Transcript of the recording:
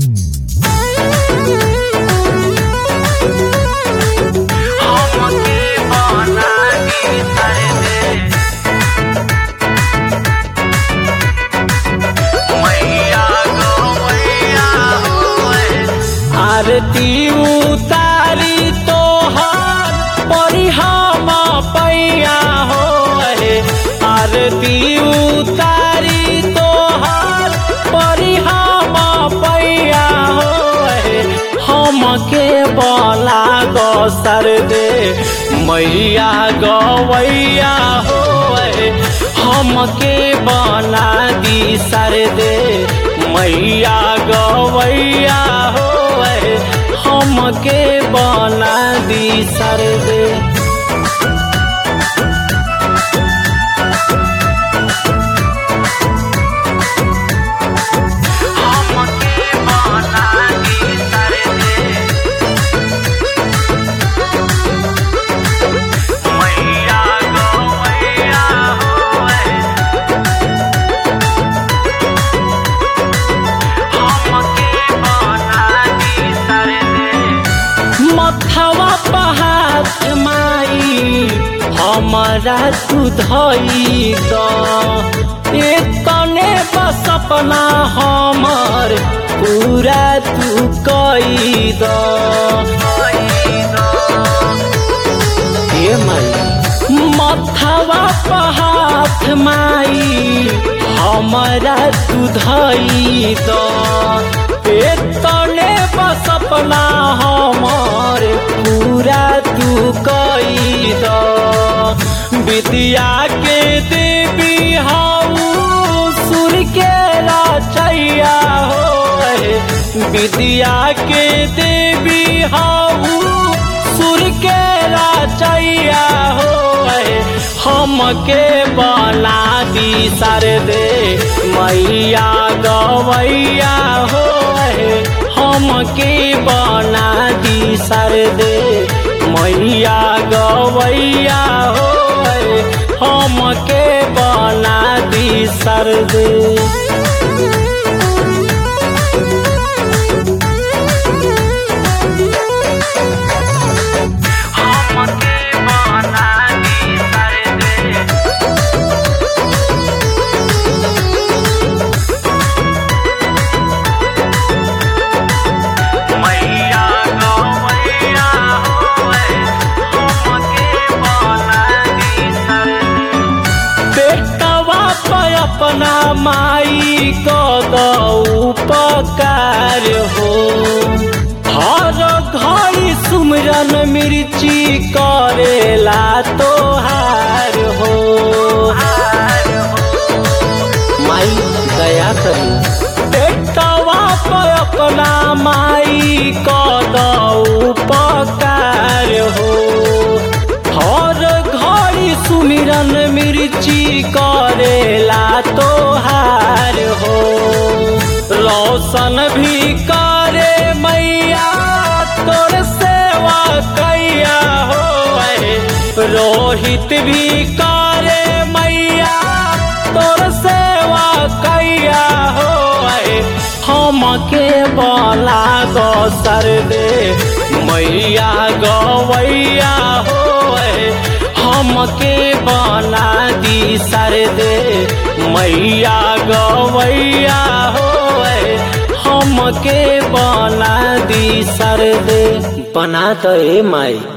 आरती उतारी तोहार परी हम पैया हो आरती उतारी तोहार परी हम पैया हो हमके बला गो सर दे मैया गवैया हो हमके बना दी सर दे मैया गवैया हो हमके बना दी सर दे हमके बना दी सर दे मैया गवैया हो मथवा पहात माई हमारा तू धई तने बस अपना हमर पूरा तू कई द ए माई मथवा पहात माई हमारा तू धई तने बस अपना हमर पूरा तू कई द विद्या के देवी हाउ सुर के रचैया हो विद्या के देवी हाउ सुर के रचैया हो हमके बना दी सर दे मैया गवैया हो हमके बना दी सर दे मैया गवैया हो हमके बना दी सर दे अपना माई को दऊ पकार हो हर घड़ी सुमरन मिर्ची करेला तोहार हो माई दया करी बेटवा पर अपना माई को दऊ पकार हो हर घड़ी सुमिरन मिर्ची करेला तोहार हो रोशन भी करे मैया तोर सेवा कैया हो रोहित भी करे मैया तोर सेवा कैया हो हमके बला गो सर दे मैया गवैया हो हमके बना दी सर दे मैया गवैया हो हमके बना दी सर दे बना तो ए माई